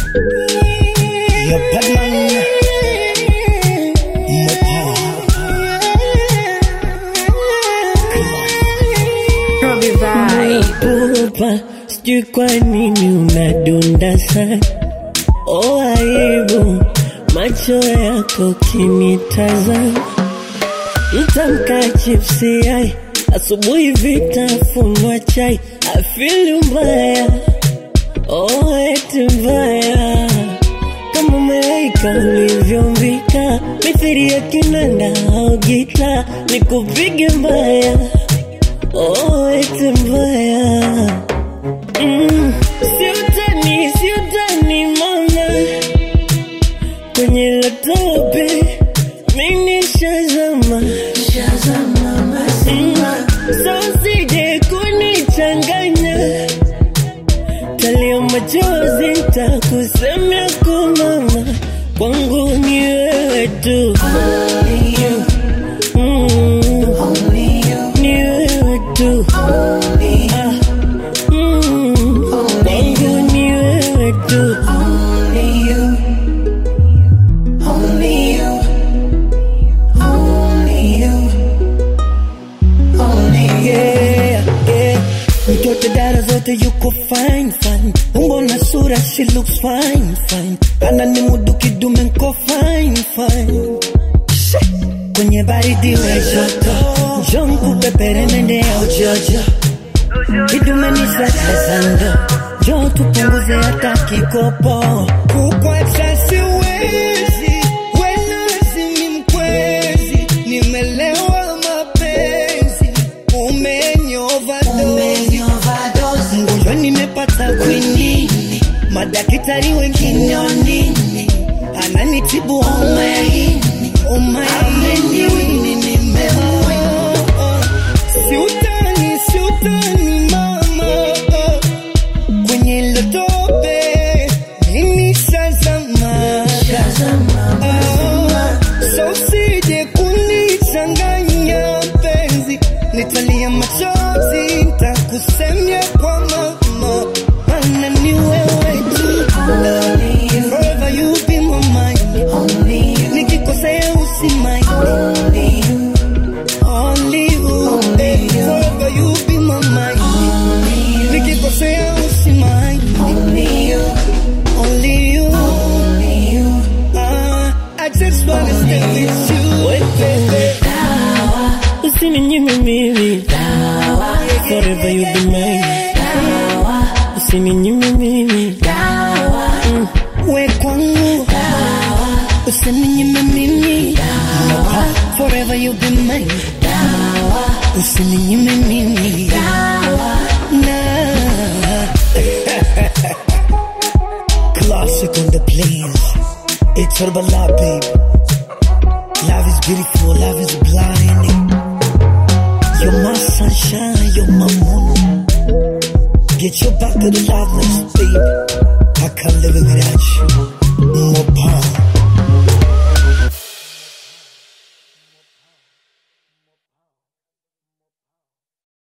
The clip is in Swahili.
You're Batman. More power. Robbie Vibe. Pupa, sijui kwa nini unadunda sana. Oh, aibu macho yako kinitazama, mtamka chipsi ai asubuhi vitafunwa chai, afili mbaya oh, eti mbaya kama malaika ulivyombika, mithili ya kinanda au gita, nikupige mbaya oh, eti mbaya Mm, siutani, siutani mama, kwenye latope mimi shazama, Mm, so usije kunichanganya, talia machozi takusemea kwa mama, kwangu ni wewe tu Mm, ni wewe tu Ah, mm, kwangu ni wewe tu yeah, yeah. Mtoto dada zote yuko fine fine, umbo na sura she looks fine fine, ana ni mudu kidume nko fine fine. She, kwenye baridi we joto, njoo nikupepere mende ya ujojo, kidume ni sasa sando, njoo tupunguze hata kikopo. Kukwacha siwezi, wenazi ni mkwezi, nimelewa mapenzi, umenyova dozi, mgonjwa nimepata kwinini, madaktari wengine wanini, ananitibu homa ya ini, homa ya ini nimemwona. Siutani, siutani mama, kwenye lotope mimi shazama, Ah, so usije kunichanganya mpenzi, nitalia machozi, nitakusemia kwa mama, maana ni wewe tu. Forever you be my mind, nikikosea usimaini Only you, eh, forever you be my mind. Nikikosea usimaini. Only you. Ah, I just wanna stay with you, baby. Usininyime mimi, forever you be mine. Usininyime mimi, We kwangu. Usininyime mimi. Forever you be mine. Usininyime mimi. Nah. Classic on the plains. It's all about love, baby. Love is beautiful, love is blinding. You're my sunshine, you're my moon. Get your back to the lovers, baby. I can't live without you.